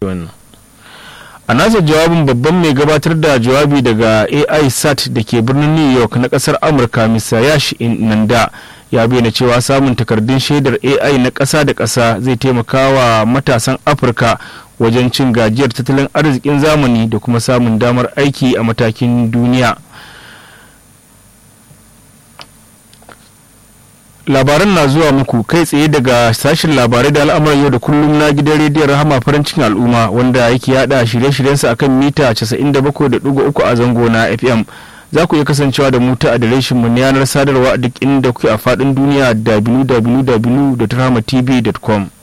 wannan a nasa jawabin babban mai gabatar da jawabi daga ai sat da ke birnin new york na kasar amurka mr yash nanda ya bayyana cewa samun takardun shaidar ai na ƙasa da ƙasa zai taimaka wa matasan afirka wajen cin gajiyar tattalin arzikin zamani da kuma samun damar aiki a matakin duniya labaran na zuwa muku kai tsaye daga sashen labarai da al'amuran yau da kullum na gidan rediyon rahama farin cikin al'umma wanda yake yada shirye-shiryensa akan mita 97.3 a zango na fm za ku iya kasancewa da mu ta adireshin mu na yanar sadarwa a duk inda kuke a faɗin duniya www.rahamatv.com